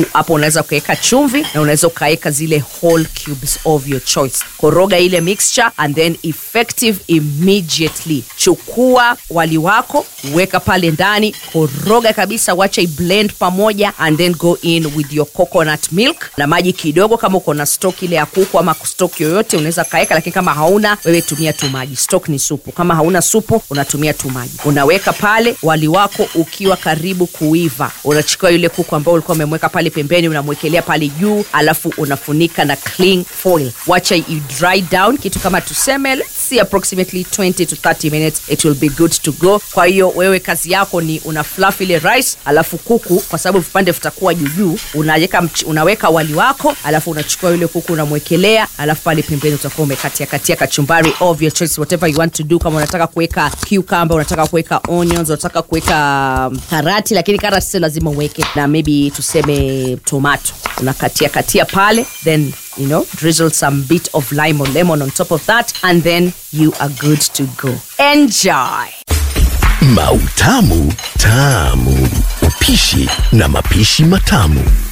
hapo unaweza ukaweka chumvi na unaweza ukaweka zile whole cubes of your choice koroga ile mixture and then effective immediately chukua wali wako weka pale ndani koroga kabisa wacha iblend pamoja and then go in with your coconut milk na maji kidogo kama uko na stock ile ya kuku ama stock yoyote unaweza kaweka lakini kama hauna wewe tumia tu maji stock ni supu kama hauna supu unatumia tu maji unaweka pale wali wako ukiwa karibu kuiva unachukua yule kuku ambao ulikuwa umemweka pale pembeni unamwekelea pale juu alafu unafunika na cling foil wacha i dry down kitu kama tuseme let's see approximately 20 to 30 minutes it will be good to go kwa hiyo wewe kazi yako ni una fluff ile rice alafu kuku kwa sababu vipande vitakuwa juujuu unaweka mch- unaweka wali wako alafu unachukua yule kuku unamwekelea alafu pale pembeni utakuwa umekatia katia kachumbari of your choice whatever you want to do kama unataka kuweka cucumber unataka kuweka onions unataka kuweka um, karati lakini karati sio lazima uweke na maybe tuseme tomato unakatia katia pale then you know drizzle some bit of lime or lemon on top of that and then you are good to go enjoy Mautamu Tamu. Upishi na mapishi matamu.